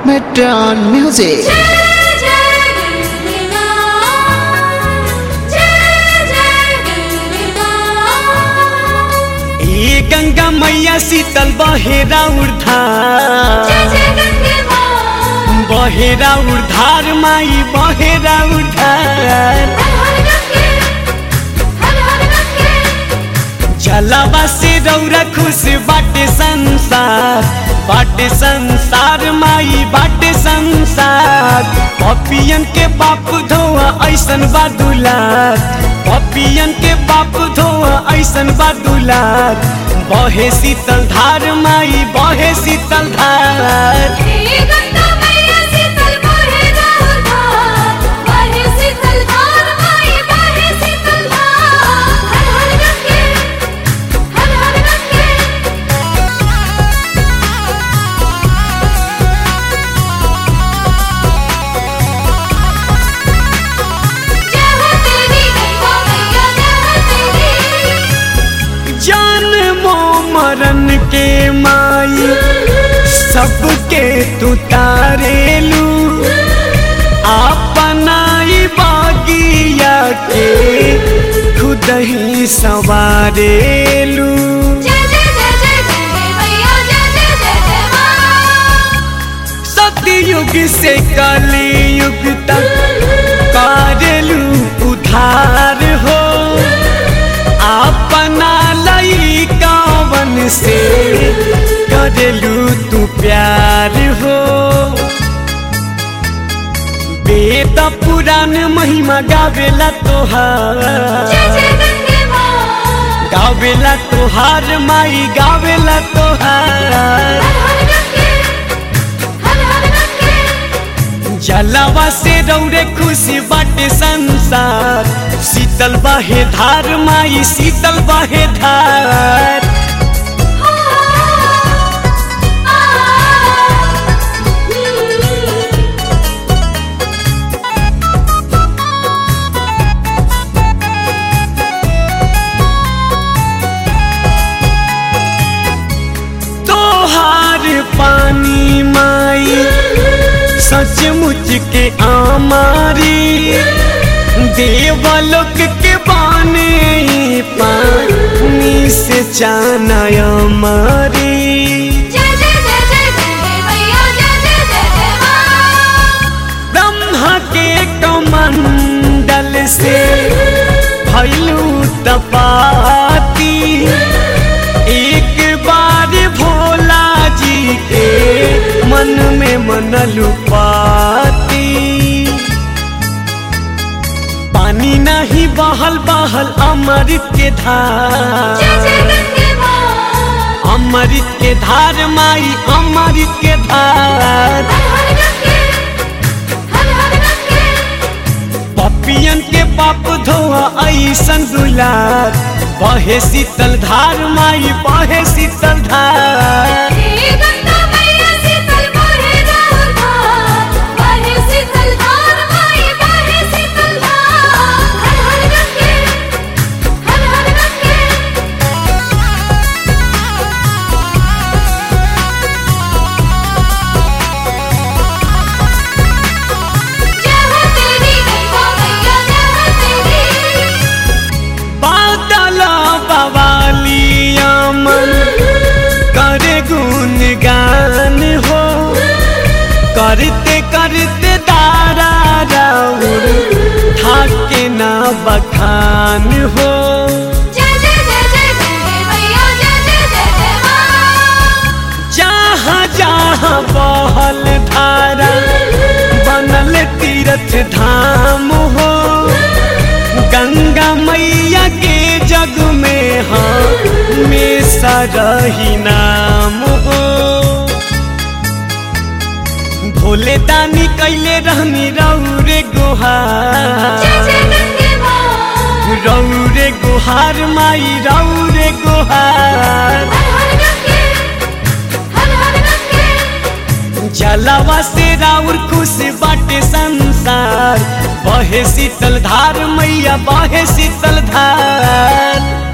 Metron Music. जय जय गिरगिरा जय जय गिरगिरा ए गंगा मैया शीतल बहेरा उर्धार जय जय गंगे मां बहेरा उर्धार माई बहेरा उर्धार हर हर गंगे हर हर गंगे जलवा से रौरा खुश बाटे संसार बाटे संसार माई बाटे संसार पपियन के बाप धोआ ऐसन बा दुलार पपियन के बाप धोआ ऐसन बा दुलार बहे शीतल धार माई बहे शीतल धार हे गंगा मैया शीतल बहे राहुल धार बहे शीतल धार माई बहे शीतल धार हर हर गंगे हर हर गंगे जय हो तेरी गंगा मैया जय हो तेरी जन्मो मरण के माई सबके तू तारेलू अपनाई बागिया के खुद ही सवारेलू जय जय जय जय गंगे मैया जय जय जय जय मां सतयुग से कलयुग तक करेलू उधार हो अपना लई कावन से करेलू तू प्यार हो वेद पुराण महिमा गावेला तोहार जय जय गंगे मां गावेला तोहार माई गावेला तोहार हर हर गंगे हर हर गंगे जलवा से रौरे खुशी बाटे संसार शीतल बहे धार माई शीतल बहे धार तोहार पानी माई सचमुच के आमारी देवलोक के बाने पानी से चाना मारी जय जय जय जय गंगे मैया जय जय जय जय मां ब्रह्मा के कमंडल से भैलू तपाती एक बार भोला जी के मन में मनलू पाती पानी नहीं बहल बहल अमृत के जय धार जय गंगे मां अमृत के धार माई अमृत के धार हर हर गंगे हर हर गंगे पपियन के पाप धोआ ऐसन दुलार बहे शीतल धार माई बहे शीतल धार हे गंगा मैया शीतल बहे राहुल धार बहे शीतल धार माई बहे शीतल धार हर हर गंगे हर हर गंगे जय हो तेरी गंगा मैया जय हो तेरी बादल बवालिया मन करे गुणगान हो करते करते तारा राउर थाके ना बखान हो जय जय जय जय गंगे मैया जय जय जय जय मां जहाँ जहाँ बहल धारा बनल तीर्थ धाम हो गंगा मैया के जग में हमेशा रही नाम हो भोले दानी कैले रहनी रौरे जय गुहार जय गंगे मां रौरे गुहार माई रौरे गुहार हर हर गंगे हर हर गंगे जलवा से राउर खुश बाटे संसार बहे शीतल धार मैया बहे शीतल धार